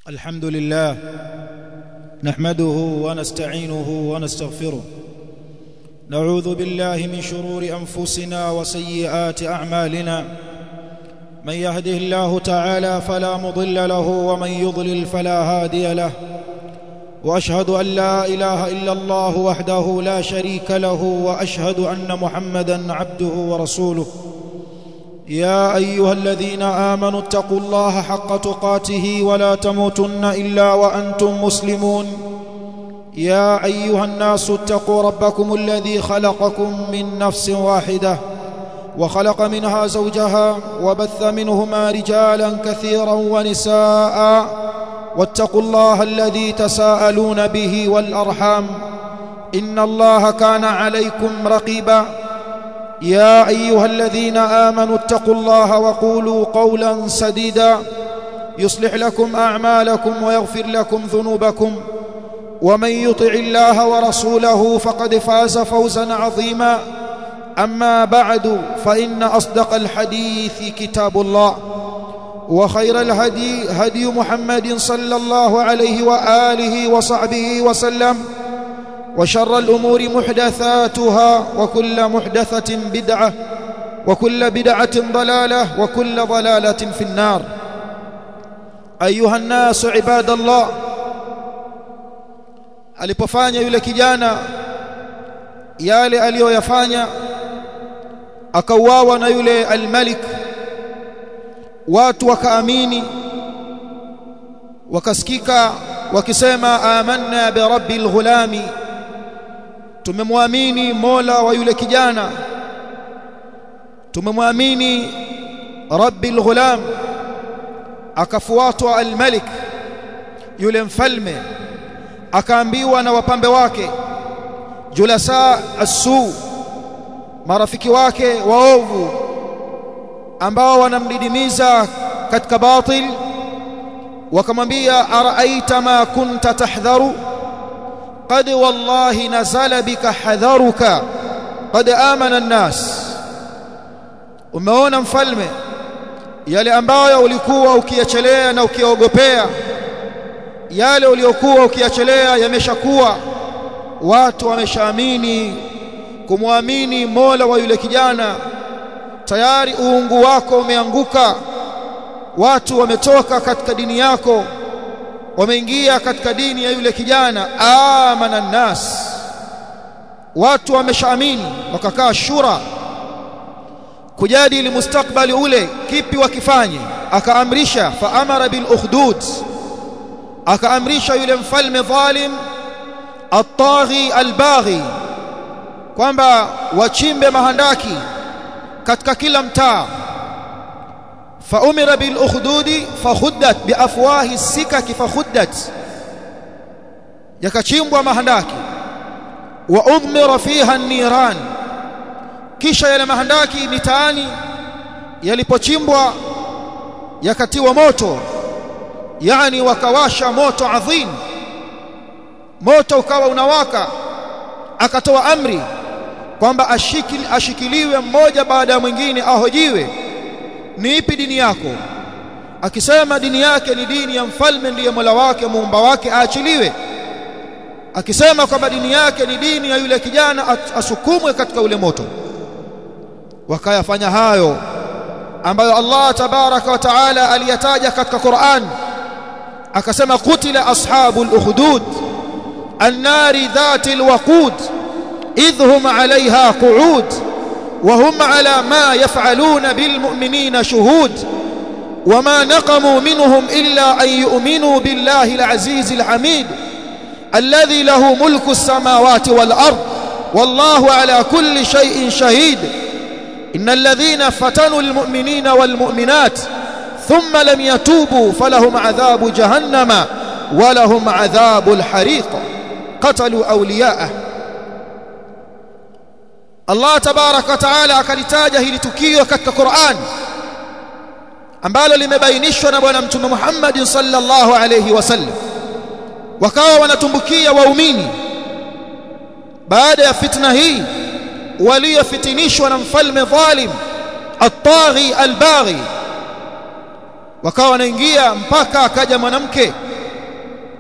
الحمد لله نحمده ونستعينه ونستغفره نعوذ بالله من شرور انفسنا وسيئات اعمالنا من يهده الله تعالى فلا مضل له ومن يضلل فلا هادي له واشهد ان لا اله الا الله وحده لا شريك له واشهد ان محمدا عبده ورسوله يا ايها الذين امنوا اتقوا الله حق تقاته ولا تموتن الا وانتم مسلمون يا ايها الناس اتقوا ربكم الذي خلقكم من نفس واحده وخلق منها زوجها وبث منهما رجالا كثيرا ونساء واتقوا الله الذي تساءلون به والارحام ان الله كان عليكم رقيبا يا ايها الذين امنوا اتقوا الله وقولوا قولا سديدا يصلح لكم اعمالكم ويغفر لكم ذنوبكم ومن يطع الله ورسوله فقد فاز فوزا عظيما اما بعد فان اصدق الحديث كتاب الله وخير الهدي هدي محمد صلى الله عليه واله وصحبه وسلم وشر الامور محدثاتها وكل محدثه بدعه وكل بدعه ضلاله وكل ضلاله في النار ايها الناس عباد الله alipofanya yule kijana yale aliyoyafanya akauawa na yule almalik watu wakaamini wakasikika wakisema amanna bi rabbil ghulami tumemwamini Mola wa yule kijana tumemwamini rabbil ghulam akafuatwa almalik yule mfalme akaambiwa na wapambe wake julasa asu marafiki wake waovu ambao wanamdidimiza katika batil wakamwambia araaita ma kunta tahdharu qad wallahi nazala bika hadharuka qad amana an-nas umeona mfalme yale ambayo ulikuwa ukiyachelea na ukiogopea yale uliokuwa ukiyachelea yameshakuwa watu wameshaamini kumwamini Mola wa yule kijana tayari uungu wako umeanguka watu wametoka katika dini yako wameingia katika dini ya yule kijana amana nas watu wameshaamini wakakaa shura kujadili mustakbali ule kipi wakifanye akaamrisha faamara bil ukhdud akaamrisha yule mfalme dhalim at-taghi al-baghi kwamba wachimbe mahandaki katika kila mtaa فأمر بالأخدود فخدت بأفواه السكك فخدت يكچimbwa mahandaki wa udmira fiha an-niran kisha yale mahandaki mitaani yalipochimbwa yakatiwa moto yani wakawasha moto adhim moto ukawa unawaka akatoa amri kwamba ashikili, ashikiliwe mmoja baada ya mwingine ahojiwe ni ipi dini yako akisema dini yake ni dini ya mfalme ndiye mola wake muumba wake aachiliwe akisema kwamba dini yake ni dini ya yule kijana asukumwe katika ule moto wakayafanya hayo ambayo Allah tabaraka wa taala aliyataja katika Qur'an akasema qutila ashabul ukhdud an-nari dhatil waqud idhhum 'alayha qu'ud وهم على ما يفعلون بالمؤمنين شهود وما نقموا منهم إلا أن يؤمنوا بالله العزيز الحميد الذي له ملك السماوات والأرض والله على كل شيء شهيد إن الذين فتنوا المؤمنين والمؤمنات ثم لم يتوبوا فلهم عذاب جهنم ولهم عذاب الحريق قتلوا أولياءه Allah tabaraka wa taala akalitaja hili tukio katika Qur'an ambalo limebainishwa na bwana mtume Muhammad sallallahu alayhi wasallam wakawa wanatumbukia waumini baada ya fitna hii waliofitinishwa na mfalme dhalim at-taghi al-baghi wakawa wanaingia mpaka akaja mwanamke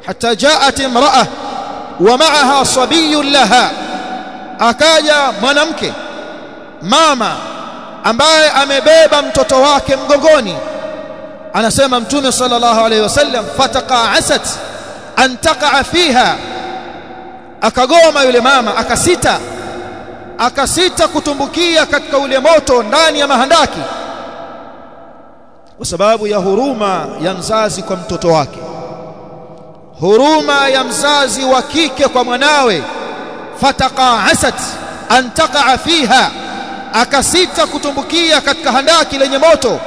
hatta jaat imra'a wa ma'aha sabiyyun laha akaja mwanamke mama ambaye amebeba mtoto wake mgongoni anasema mtume sallallahu alayhi wasallam fataqa'asat an taqa'a fiha akagoma yule mama akasita akasita kutumbukia katika ule moto ndani ya mahandaki kwa sababu ya huruma ya mzazi kwa mtoto wake huruma ya mzazi wa kike kwa mwanawe fataqa'asat an taqa'a fiha akasita kutumbukia katika handaki lenye moto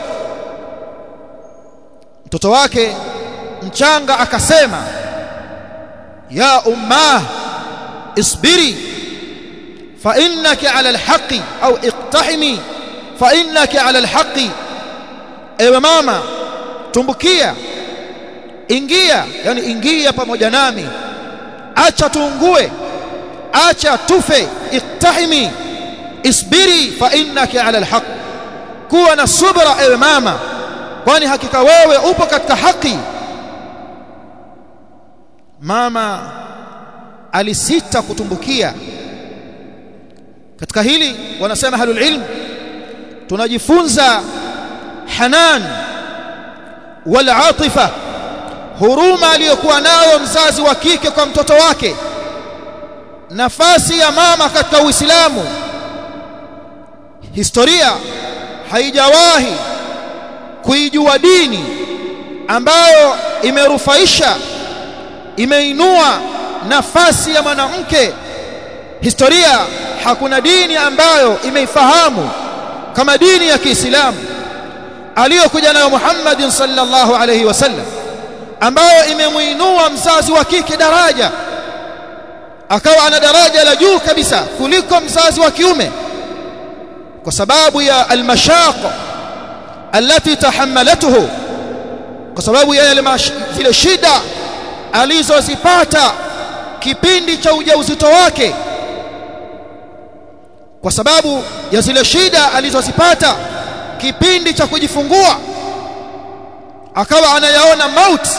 mtoto wake mchanga akasema ya ummah isbiri fa innaki ala alhaqi au iqtahimi fa innaki ala alhaqi ewe mama tumbukia ingia yani ingia pamoja nami acha tuungue acha tufe iqtahimi isbiri fa innaki ala alhaq kuwa na subra ewe mama kwani hakika wewe upo katika haki mama alisita kutumbukia katika hili wanasema halul ilm tunajifunza hanan wal atifa huruma aliyokuwa nayo mzazi wa kike kwa mtoto wake nafasi ya mama katika Uislamu historia haijawahi kuijua dini ambayo imerufaisha imeinua nafasi ya mwanamke historia hakuna dini ambayo imeifahamu kama dini ya Kiislamu aliyokuja nayo Muhammad sallallahu alayhi wasallam ambayo imemuinua mzazi wa kike daraja akawa ana daraja la juu kabisa kuliko mzazi wa kiume kwa sababu ya almashaq alati tahammalatuhu kwa sababu ya yale zile shida alizozipata kipindi cha ujauzito wake kwa sababu ya zile shida alizozipata kipindi cha kujifungua akawa anayaona mauti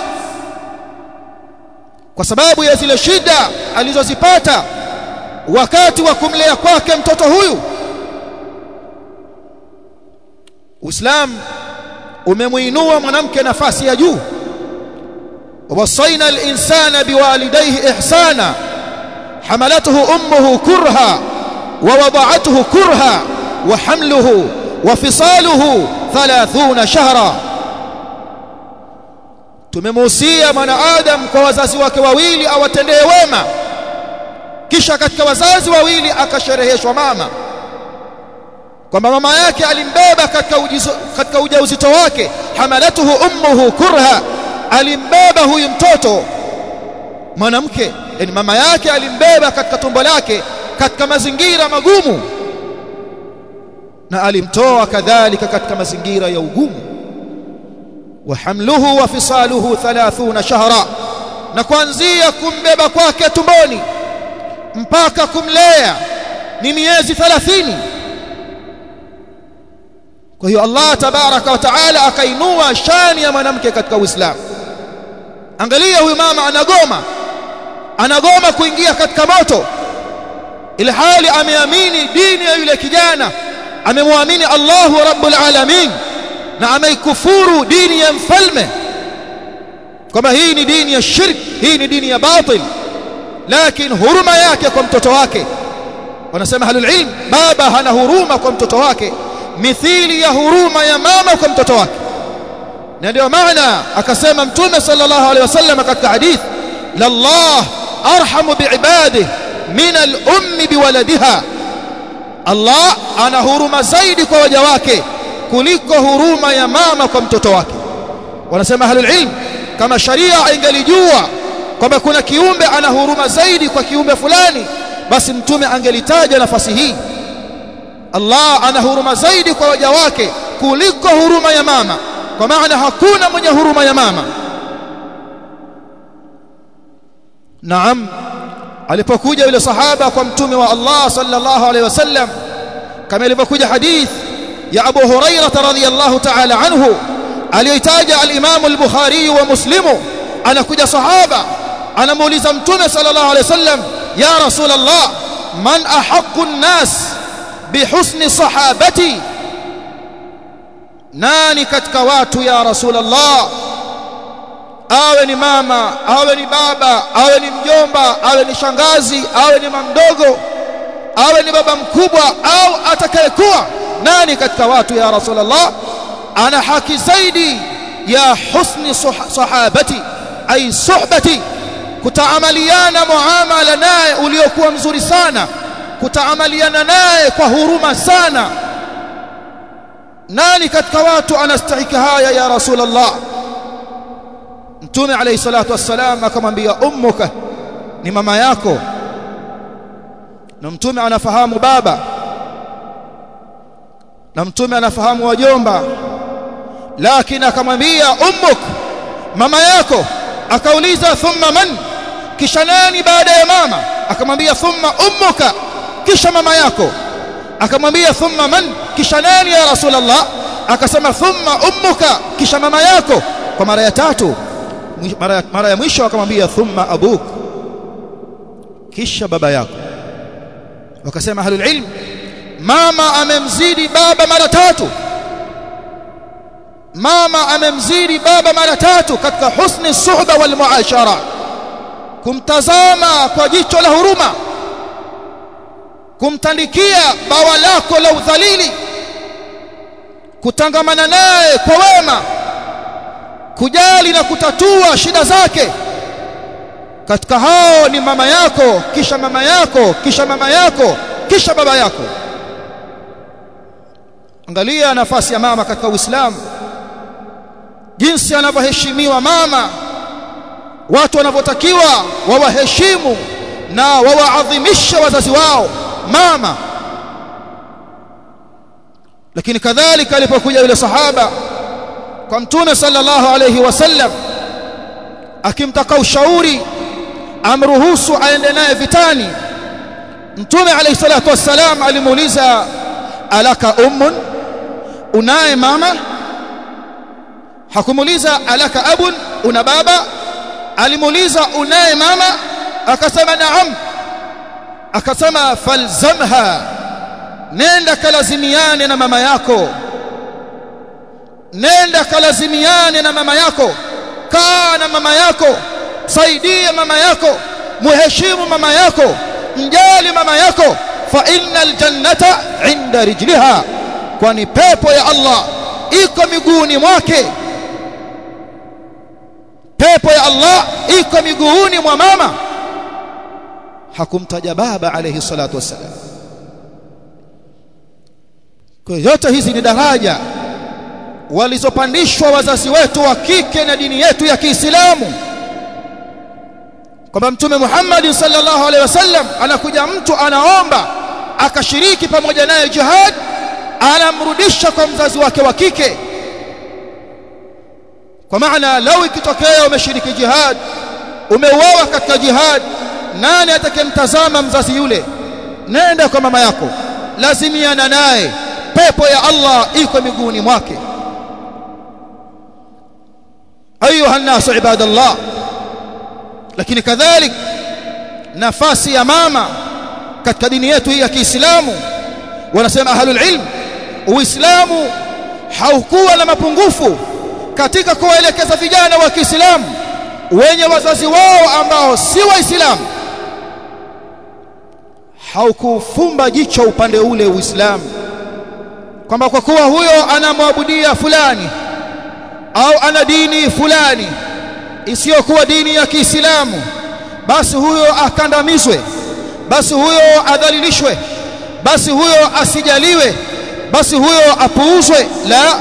kwa sababu ya zile shida alizozipata wakati wa kumlea kwake mtoto huyu Uislamu umemuinua mwanamke nafasi ya juu wasaina al-insana biwalidayhi ihsana hamalathu ummuhu kurha wa wada'athu kurha wa hamluhu wa fisaluhu 30 shahra tumemuhusia mwanadamu kwa wazazi wake wawili awatendee wema kisha katika wazazi wawili akashereheshwa mama kwamba mama yake alimbeba katika ujizo, katika ujauzito wake hamalatuhu ummuhu kurha alimbeba huyu mtoto mwanamke yani mama yake alimbeba katika tumbo lake katika mazingira magumu na alimtoa kadhalika katika mazingira ya ugumu wa hamluhu wa fisaluhu 30 shahra na kuanzia kumbeba kwake tumboni mpaka kumlea ni miezi 30 kwa hiyo Allah tabaraka wa taala akainua shani ya mwanamke katika Uislamu angalia huyu mama anagoma anagoma kuingia katika moto ili hali ameamini dini ya yule kijana amemwamini Allahu rabbul alamin na ameikufuru dini ya mfalme kwamba hii ni dini ya shirk hii ni dini ya batil lakini huruma yake kwa mtoto wake wanasema halul ilm baba hana huruma kwa mtoto wake mithili ya huruma ya mama kwa mtoto wake na ndio maana akasema mtume sallallahu alaihi wasallam katika hadith lallah arhamu biibadihi min al-ummi biwaladiha Allah ana huruma zaidi kwa waja wake kuliko huruma ya mama kwa mtoto wake wanasema ahlul ilm kama sharia ingelijua kwamba kuna kiumbe ana huruma zaidi kwa kiumbe fulani basi mtume angelitaja nafasi hii Allah ana huruma zaidi kwa waja wake kuliko huruma ya mama kwa maana hakuna mwenye huruma ya mama Naam alipokuja yule sahaba kwa mtume wa Allah sallallahu alaihi wasallam kama ilivyokuja hadith ya Abu Hurairah radhiyallahu ta'ala anhu aliyoitaja al-Imam al-Bukhari wa Muslim anakuja sahaba anamuuliza mtume sallallahu alaihi wasallam ya rasulullah man ahaqqu an-nas bihusni sahabati nani katika watu ya rasulullah awe ni mama awe ni baba awe ni mjomba awe ni shangazi awe ni mamdogo awe ni baba mkubwa au atakayekuwa nani katika watu ya rasulullah ana haki zaidi ya husni sahabati ay suhbati kutaamaliana muamala naye uliokuwa mzuri sana kutaamaliana naye kwa huruma sana nani katika watu anastahiki haya ya rasulullah mtume alayhi salatu wassalam akamwambia ummuka ni mama yako na mtume anafahamu baba na mtume anafahamu wajomba lakini akamwambia ummuk mama yako akauliza thumma man kisha nani baada ya mama akamwambia thumma ummuka kisha mama yako akamwambia thumma man kisha nani ya rasulullah akasema thumma ummuka kisha mama yako kwa mara ya tatu mara, mara ya mwisho akamwambia thumma abuk kisha baba yako wakasema ahlul ilm mama amemzidi baba mara tatu mama amemzidi baba mara tatu katika husni suhba wal muashara kumtazama kwa jicho la huruma kumtandikia bawa lako la udhalili kutangamana naye kwa wema kujali na kutatua shida zake katika hao ni mama yako kisha mama yako kisha mama yako kisha baba yako angalia nafasi ya mama katika Uislamu jinsi anavyoheshimiwa mama watu wanavyotakiwa wawaheshimu na wawaadhimishe wazazi wao mama lakini kadhalika alipokuja yule sahaba kwa mtume sallallahu alayhi wasallam akimtaka ushauri amruhusu aende naye vitani mtume alayhi salatu wassalam alimuuliza alaka ummun unaye mama hakumuuliza alaka abun una baba alimuuliza unaye mama akasema naam akasema falzamha nenda kalazimiane na mama yako nenda kalazimiane na mama yako kaa na mama yako saidie mama yako muheshimu mama yako mjali mama yako fa innal jannata inda rijliha kwani pepo ya Allah iko miguuni mwake pepo ya Allah iko miguuni mwa mama hakumtaja baba alayhi salatu wassalam kwa yote hizi ni daraja walizopandishwa wazazi wetu wa kike na dini yetu ya Kiislamu kwamba mtume Muhammad sallallahu alaihi wasallam anakuja mtu anaomba akashiriki pamoja naye jihad anamrudisha kwa mzazi wake wa kike kwa maana lau ikitokea umeshiriki jihad umeuawa katika jihad nani atakayemtazama mzazi yule nenda kwa mama yako lazimiana naye pepo ya Allah iko miguuni mwake ayuha nasu ibadallah lakini kadhalik nafasi ya mama katika dini yetu hii ya Kiislamu wanasema ahlul ilm uislamu haukuwa na mapungufu katika kuwaelekeza vijana wa Kiislamu wenye wazazi wao ambao si waislamu haukufumba jicho upande ule uislamu kwamba kwa kuwa huyo anamwabudia fulani au ana dini fulani isiyokuwa dini ya Kiislamu basi huyo akandamizwe basi huyo adhalilishwe basi huyo asijaliwe basi huyo apuuzwe la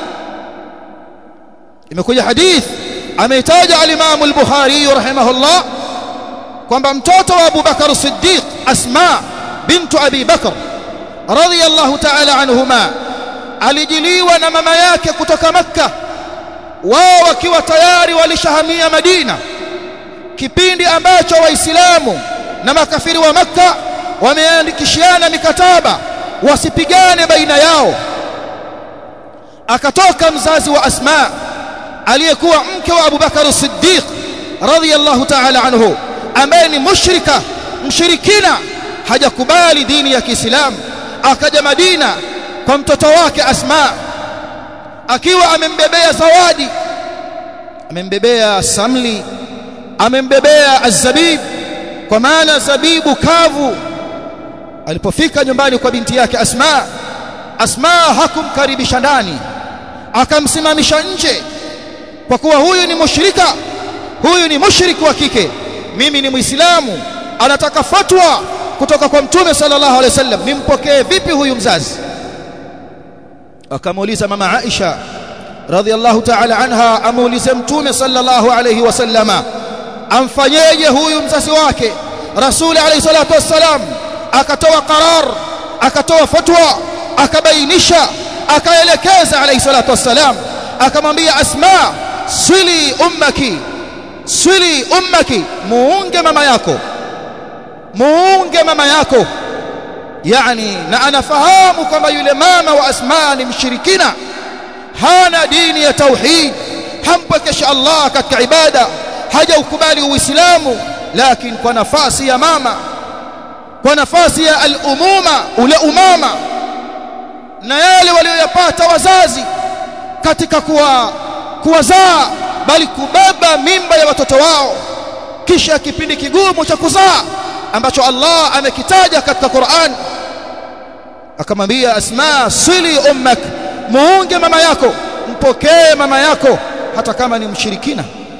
imekuja hadith ameitaja al-Imam al-Bukhari rahimahullah kwamba mtoto wa Abu Bakar Siddiq Asma bintu Abi Bakar radhiyallahu ta'ala anhuma alijiliwa na mama yake kutoka Makka wao wakiwa tayari walishahamia Madina kipindi ambacho waislamu na makafiri wa Makka wameandikishiana mikataba wasipigane baina yao akatoka mzazi wa Asma aliyekuwa mke wa Abu Bakar Siddiq radhiyallahu ta'ala anhu ambaye ni mushrika mshirikina hajakubali dini ya Kiislamu akaja Madina kwa mtoto wake Asma akiwa amembebea zawadi amembebea samli amembebea azabib kwa maana zabibu kavu alipofika nyumbani kwa binti yake Asma Asma hakumkaribisha ndani akamsimamisha nje kwa kuwa huyu ni mushrika huyu ni mushriki wa kike mimi ni muislamu anataka fatwa kutoka kwa mtume sallallahu alaihi wasallam nimpokee vipi huyu mzazi akamuuliza mama Aisha radhiallahu ta'ala anha amuulize mtume sallallahu alaihi wasallama amfanyeje huyu mzazi wake rasuli alayhi salatu wassalam akatoa qarar akatoa fatwa akabainisha akaelekeza alayhi salatu wassalam akamwambia asma swili ummaki swili ummaki muunge mama yako muunge mama yako yani na anafahamu kwamba yule mama wa asma ni mshirikina hana dini ya tauhid hampokesha Allah katika ibada hajaukubali uislamu lakini kwa nafasi ya mama kwa nafasi ya al-umuma ule umama na yale walioyapata wazazi katika kuwa kuwazaa bali kubeba mimba ya watoto wao kisha kipindi kigumu cha kuzaa ambacho Allah amekitaja katika Qur'an akamwambia Asma sili ummak muunge mama yako mpokee mama yako hata kama ni mshirikina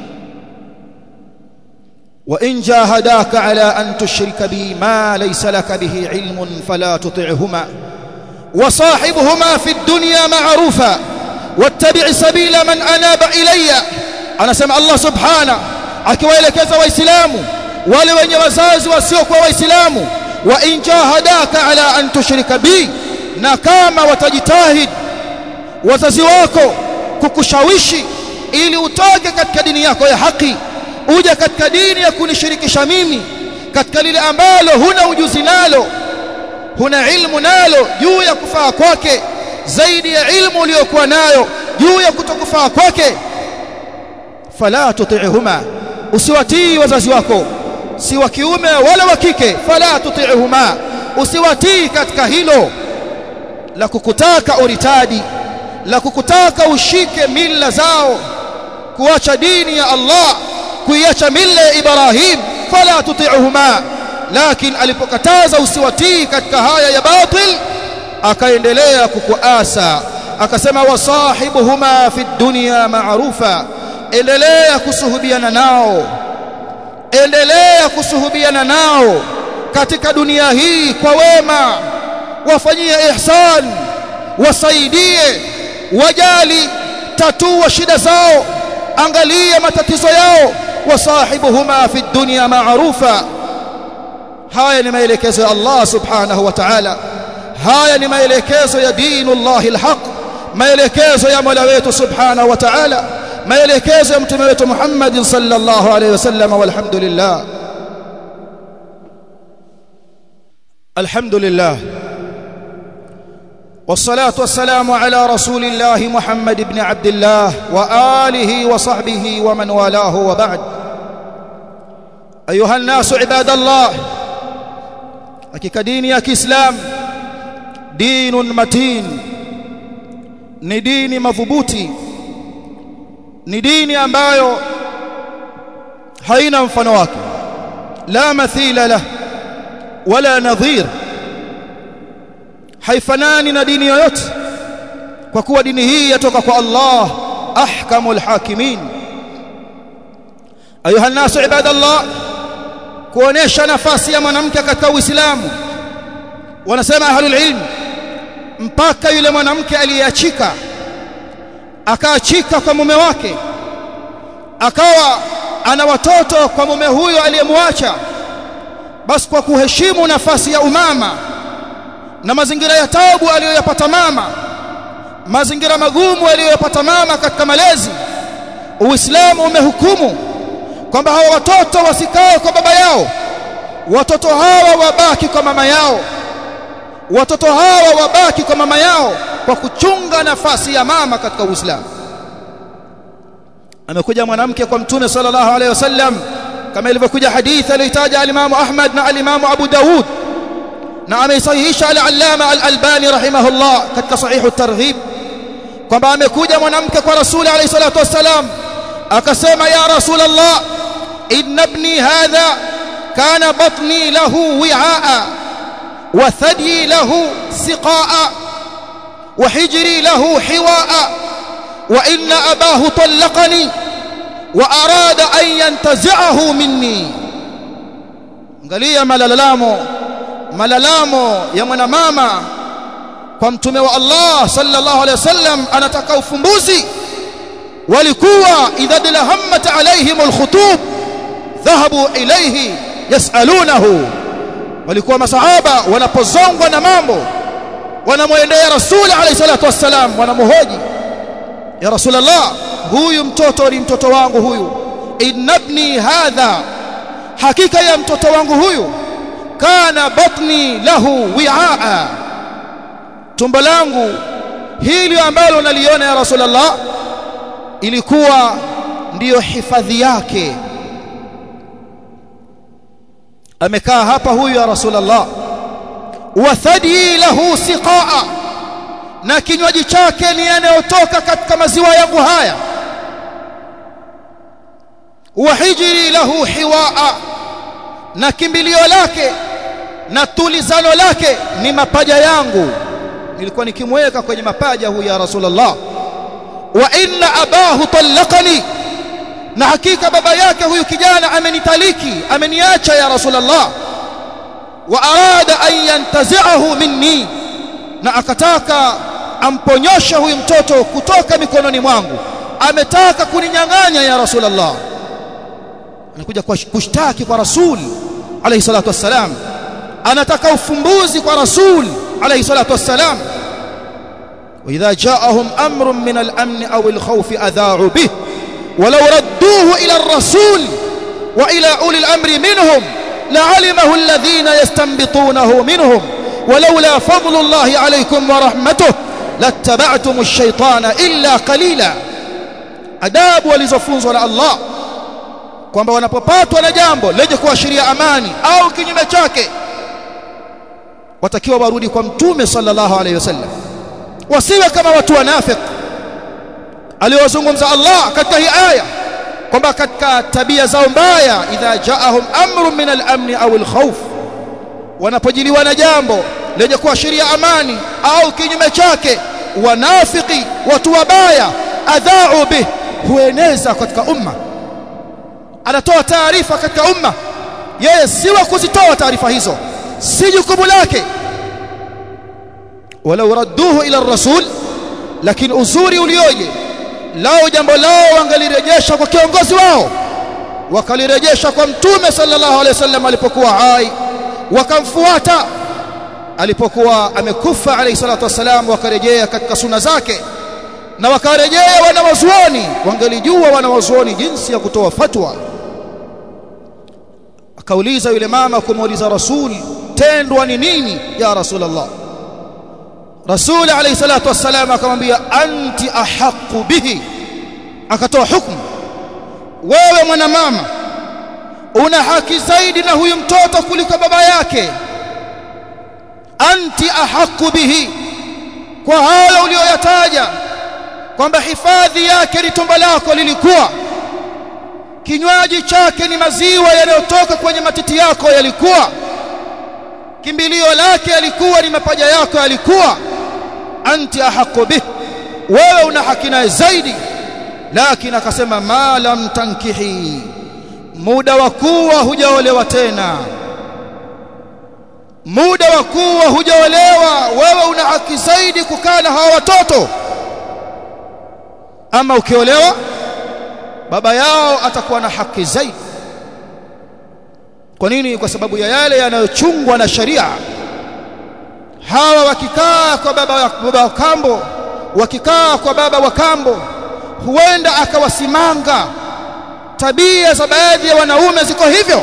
وإن جاهداك على أن تشرك بي ما ليس لك به علم فلا تطعهما وصاحبهما في الدنيا معروفا واتبع سبيل من أناب إلي أنا سمع الله سبحانه akiwaelekeza waislamu wale wenye wazazi wasiokuwa waislamu wa in jahadaka ala an tushrika bi na kama watajitahid wazazi wako kukushawishi ili utoke katika dini yako ya haki uje katika dini ya kunishirikisha mimi katika lile ambalo huna ujuzi nalo huna ilmu nalo juu ya kufaa kwake zaidi ya ilmu uliyokuwa nayo juu ya kutokufaa kwake fala tuti'huma usiwatii wazazi wako si wa kiume wala wa kike fala tuti'huma usiwatii katika hilo la kukutaka uritadi la kukutaka ushike mila zao kuacha dini ya Allah kuiacha mila ya Ibrahim fala tuti'huma lakini alipokataza usiwatii katika haya ya batil akaendelea kukuasa akasema wasahibuhuma fi dunya ma'rufa endelea kusuhubiana nao endelea kusuhubiana nao katika dunia hii kwa wema wafanyie ihsan wasaidie wajali tatua shida zao angalia matatizo yao wasahibuhuma fi dunya ma'rufa haya ni maelekezo ya Allah subhanahu wa ta'ala haya ni maelekezo ya dinullahi alhaq maelekezo ya Mola wetu subhanahu wa ta'ala maelekezo ya mtume wetu Muhammad sallallahu alayhi wasallam walhamdulillah alhamdulillah والصلاه والسلام على رسول الله محمد بن عبد الله واله وصحبه ومن والاه وبعد ايها الناس عباد الله hakika dini ya Kiislamu dinun matin ni dini madhubuti ni dini ambayo haina mfano wake la mathila lah wala nadhir haifanani na dini yoyote kwa kuwa dini hii yatoka kwa Allah ahkamul hakimin ayuha nasu ibadallah kuonesha nafasi ya mwanamke katika Uislamu wanasema ahlul ilm mpaka yule mwanamke aliyeachika akaachika kwa mume wake akawa ana watoto kwa mume huyo aliyemwacha basi kwa kuheshimu nafasi ya umama na mazingira ya taabu aliyoyapata mama mazingira magumu aliyoyapata mama katika malezi Uislamu umehukumu kwamba hawa watoto wasikae kwa baba yao watoto hawa wabaki kwa mama yao watoto hawa wabaki kwa mama yao kwa kuchunga nafasi ya mama katika Uislamu amekuja mwanamke kwa mtume sallallahu alaihi wasallam kama ilivyokuja hadithi aliyotaja al-Imam Ahmad na al-Imam Abu Daud na ameisahihisha al-Allama al-Albani rahimahullah katika sahihu at-Targhib kwamba amekuja mwanamke kwa rasuli alayhi salatu wassalam akasema ya rasulullah inna ibni hadha kana batni lahu wi'aa wa thadi lahu siqaa wa hijri lahu hiwaa wa inna abahu talaqani wa arada an yantazi'ahu minni angalia malalamo malalamo ya mwanamama kwa mtume wa Allah sallallahu alaihi wasallam anataka ufumbuzi walikuwa idha dilahammat alaihim alkhutub dhahabu ilayhi yasalunahu walikuwa masahaba wanapozongwa na mambo wanamwendea rasuli alayhi salatu wassalam wanamhoji ya rasulullah huyu mtoto ni mtoto wangu huyu inabni hadha hakika ya mtoto wangu huyu kana batni lahu wi'aa tumbo langu hili ambalo naliona ya rasulullah ilikuwa ndiyo hifadhi yake amekaa hapa huyu ya rasulullah wa thadi lahu siqaa na kinywaji chake ni yanayotoka katika maziwa yangu haya wa hijri lahu hiwaa na kimbilio lake na tulizano lake ni mapaja yangu nilikuwa nikimweka kwenye mapaja huyu ya rasulullah wa inna abahu talaqani na hakika baba yake huyu kijana amenitaliki ameniacha ya rasulullah wa arada an yantazi'ahu minni na akataka amponyoshe huyu mtoto kutoka mikononi mwangu ametaka kuninyang'anya ya rasulullah anakuja kwa kushtaki kwa rasul alayhi salatu wassalam anataka ufumbuzi kwa rasul alayhi salatu wassalam واذا جاءهم امر من الامن او الخوف اذاعوا به ولو ردوه الى الرسول والى اولي الامر منهم لعلمه الذين يستنبطونه منهم ولولا فضل الله عليكم ورحمته لاتبعتم الشيطان الا قليلا adabu walizofunzwa na Allah kwamba wanapopatwa na jambo lenye kuashiria amani au kinyume chake watakiwa warudi kwa mtume sallallahu alaihi wasallam wasiwe kama watu wanafiki aliwazungumza Allah katika hii aya kwamba katika tabia zao mbaya idha jaahum amrun min al-amn au al-khawf wanapojiliwa na jambo lenye kuashiria amani au kinyume chake wanafiki watu wabaya adhau bih hueneza katika umma anatoa taarifa katika umma yeye si wa kuzitoa taarifa hizo si jukumu lake walau radduhu ila rasul lakini uzuri ulioje lao jambo lao wangalirejesha kwa kiongozi wao wakalirejesha kwa mtume sallallahu alaihi wasallam alipokuwa hai wakamfuata alipokuwa amekufa alayhi salatu wasalam wakarejea katika suna zake na wakarejea wanawazuoni wangelijua wanawazuoni jinsi ya kutoa fatwa akauliza yule mama kumuuliza rasul tendwa ni nini ya rasulullah rasul alayhi salatu wasalam akamwambia anti ahqqu bihi akatoa hukumu wewe mwanamama una haki zaidi na huyu mtoto kuliko baba yake anti ahqqu bihi kwa hayo uliyoyataja kwamba hifadhi yake ni tumbo lako lilikuwa kinywaji chake ni maziwa yanayotoka kwenye matiti yako yalikuwa kimbilio lake yalikuwa ni mapaja yako yalikuwa anti ahqqu bih wewe una haki naye zaidi lakini akasema ma lam tankihi muda wa kuwa hujaolewa tena muda wa kuwa hujaolewa wewe una haki zaidi kukaa na hawa watoto ama ukiolewa baba yao atakuwa na haki zaidi kwa nini kwa sababu ya yale yanayochungwa na sharia hawa wakikaa kwa baba, baba wa kambo wakikaa kwa baba wa kambo huenda akawasimanga tabia za baadhi ya wanaume ziko hivyo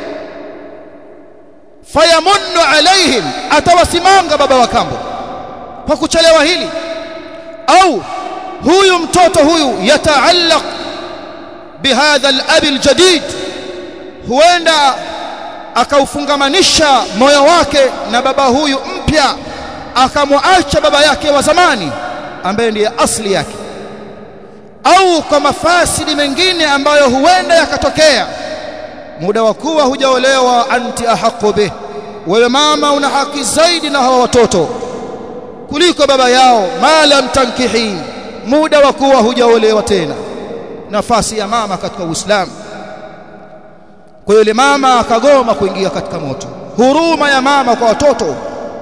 fayamunnu alaihim atawasimanga baba wa kambo kwa kuchelewa hili au huyu mtoto huyu yataallaq bihadha al-abi al-jadid huenda akaufungamanisha moyo wake na baba huyu mpya akamwacha baba yake wa zamani ambaye ndiye asli yake au kwa mafasidi mengine ambayo huenda yakatokea muda wa kuwa hujaolewa anti ahaqu bih wewe mama una haki zaidi na hawa watoto kuliko baba yao malam tankihi muda wa kuwa hujaolewa tena nafasi ya mama katika Uislamu kwa yule mama akagoma kuingia katika moto huruma ya mama kwa watoto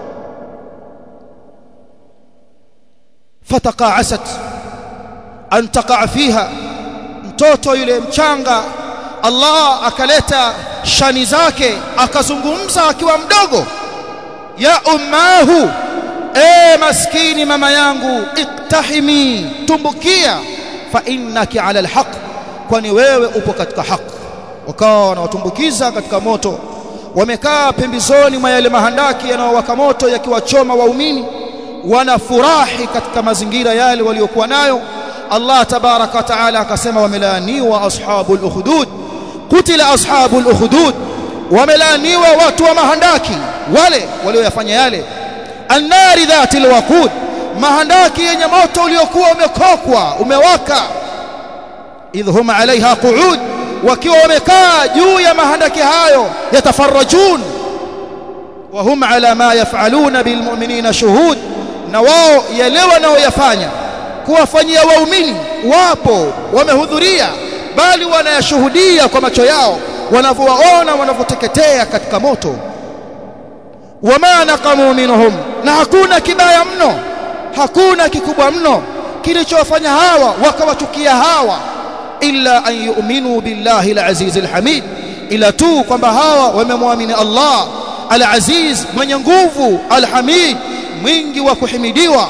fataqa'asat an taqa' fiha mtoto yule mchanga Allah akaleta shani zake akazungumza akiwa mdogo ya ummahu e maskini mama yangu iktahimi tumbukia fa innaki ala alhaq kwani wewe upo katika haki wakawa wanawatumbukiza katika moto wamekaa pembezoni mwa yale mahandaki yanayowaka moto yakiwachoma waumini wanafurahi katika mazingira yale waliokuwa nayo Allah tabaraka wa taala akasema wamelaaniwa ashabul ukhdud kutila ashabul ukhdud wamelaaniwa watu wa mahandaki wale walioyafanya yale annari dhatil waqud mahandaki yenye moto uliokuwa umekokwa umewaka idhum alaiha qu'ud wakiwa wamekaa juu ya mahandaki hayo yatafarajun wa hum ala ma yafaluna bilmu'minina shuhud na wao yale wanaoyafanya kuwafanyia waumini wapo wamehudhuria bali wanayashuhudia kwa macho yao wanavyowaona wanavyoteketea katika moto wama naqamu minhum na hakuna kibaya mno hakuna kikubwa mno kilichowafanya hawa wakawachukia hawa illa an yu'minu billahi al-aziz al-hamid ila tu kwamba hawa wamemwamini Allah al-aziz mwenye nguvu al-hamid mwingi wa kuhimidiwa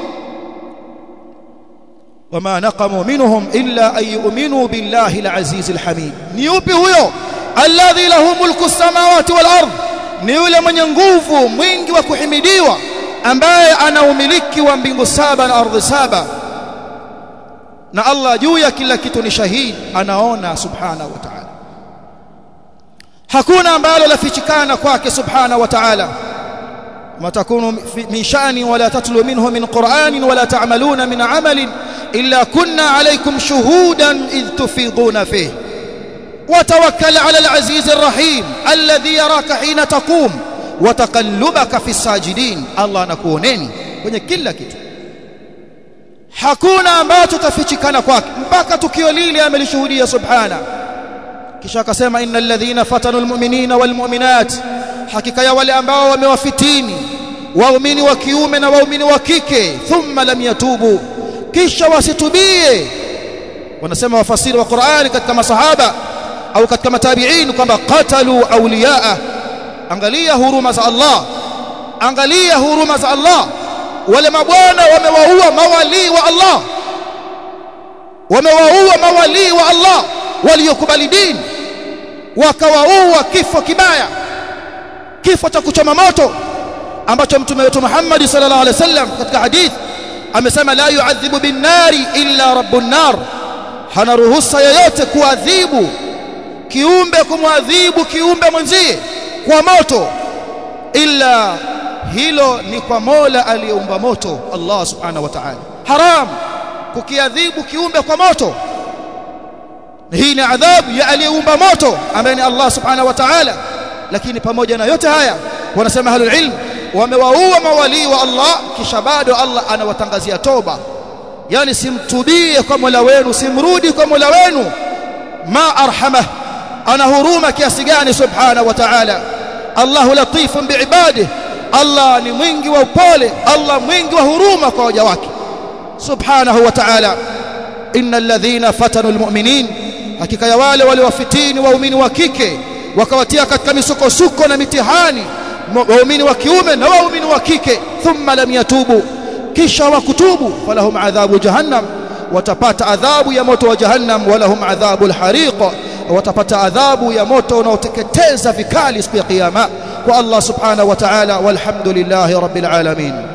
wama naqamu minhum illa an yu'minu billahi al-aziz al-hamid ni yupi huyo alladhi lahu mulku as-samawati wal-ard ni yule mwenye nguvu mwingi wa kuhimidiwa ambaye ana umiliki wa mbingu saba na ardhi saba na Allah juu ya kila kitu ni shahidi anaona subhanahu wa ta'ala hakuna ambalo lafichikana kwake subhanahu wa ta'ala ما تكون من شأن ولا تتلو منه من قرآن ولا تعملون من عمل إلا كنا عليكم شهودا إذ تفيضون فيه وتوكل على العزيز الرحيم الذي يراك حين تقوم وتقلبك في الساجدين الله نكونني kwenye kila kitu hakuna ambacho tafichikana kwake mpaka tukio lile amelishuhudia subhana kisha akasema innal ladhina fatanu almu'minina walmu'minat hakika ya wale ambao wamewafitini waumini wa kiume na waumini wa kike thumma lam yatubu kisha wasitubie wanasema wafasiri wa Qur'ani katika masahaba au katika matabi'in kwamba qatalu awliyaa angalia huruma za Allah angalia huruma za Allah wale mabwana wamewaua mawali wa Allah wamewaua mawali wa Allah waliokubali dini wakawaua kifo kibaya kifo cha kuchoma moto ambacho mtume wetu Muhammad sallallahu alaihi wasallam katika hadith amesema la yu'adhibu bin nari illa rabbun nar hana ruhusa yoyote kuadhibu kiumbe kumwadhibu kiumbe mwenzie kwa moto illa hilo ni kwa Mola aliyeumba moto Allah subhanahu wa ta'ala haram kukiadhibu kiumbe kwa moto hii ni adhabu ya aliyeumba moto ambaye ni Allah subhanahu wa ta'ala lakini pamoja na yote haya wanasema ahlul ilm wamewaua mawali wa Allah kisha bado Allah anawatangazia toba yani simtubie kwa Mola wenu simrudi kwa Mola wenu ma arhamah ana huruma kiasi gani subhanahu wa ta'ala Allahu latifun biibadihi Allah ni mwingi wa upole Allah mwingi wa huruma kwa waja wake subhanahu wa ta'ala innal ladhina fatanu almu'minin hakika ya wale waliowafitini waumini wa kike wakawatia katika misukosuko na mitihani waumini wa kiume na waumini wa kike thumma lam yatubu kisha wakutubu falahum adhabu jahannam watapata adhabu ya moto wa jahannam walahum adhabu alhariq watapata adhabu ya moto unaoteketeza vikali siku ya kiyama kwa Allah subhanahu wa ta'ala walhamdulillahi rabbil alamin